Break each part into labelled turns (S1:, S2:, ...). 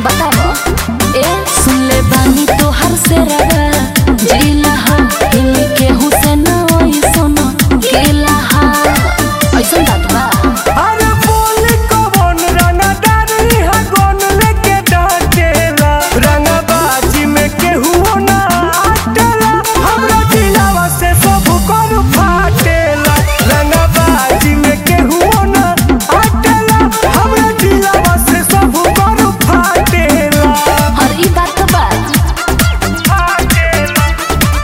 S1: बताओ ए सुन ले बानी तोहर से रगा जिला हा हिल के हुसैन ओई सोना केला हा ऐसन बात बा
S2: अरे बोल कौन रंगदारी है कौन लेके डांटेला रंगबाजी में केहू ना आटेला हमरा दिलावा से सब कर फाटेला रंगबाजी में केहू ना आटेला हमरा दिलावा से सब कर फाटेला
S1: और ई बात तो बा
S2: फाटेला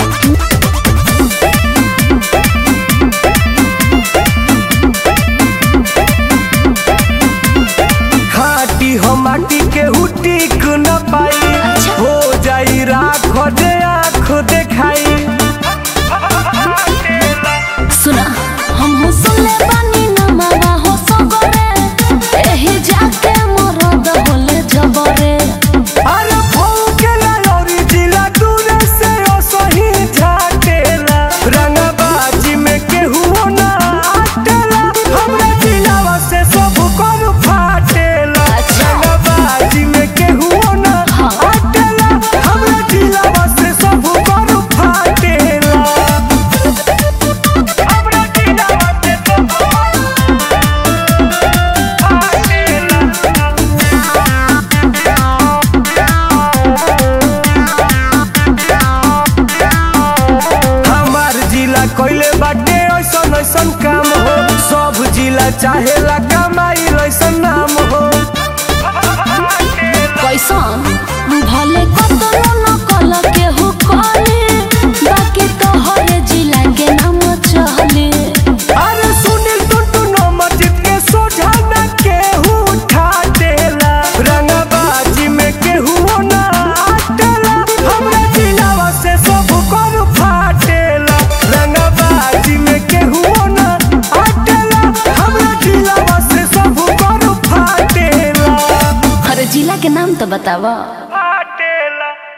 S2: खाटी हो माटी के टिक न पाई
S1: अच्छा।
S2: हो जाई राख दे आँख देखाई
S1: सुना हम हो सुन ले बानी ना मावा हो सगरे एही जाके मरद होले जबरे
S2: अरे भौंकेला लौरी जिला दूर से ओ सही झाटेला रंगबाजी में केहू ना आटेला हमरा दिलावा से सब कर फाटेला
S1: अच्छा।
S2: रंगबाजी में केहू ना
S1: हाँ।
S2: आटेला हमरा दिलावा से सब कर फाटेला हमरा दिलावा से सब हमार जिला कोइले बाटे ऐसन ऐसन काम हो सब जिला चाहेला कमाई ऐसन नाम हो
S1: कैसन भले कतनो न कल केहू कले बाकी तोहरे जिला के नाम चले
S2: अरे सुनील टुटू नंबर जीत के सोझा न केहू उठा देला रंगबाजी में केहू ना आटेला हमरा जिलावा से सब कर फाटेला रंगबाजी में केहू ना आटेला हमरा जिलावा से सब कर फाटेला
S1: अरे जिला के नाम तो बतावा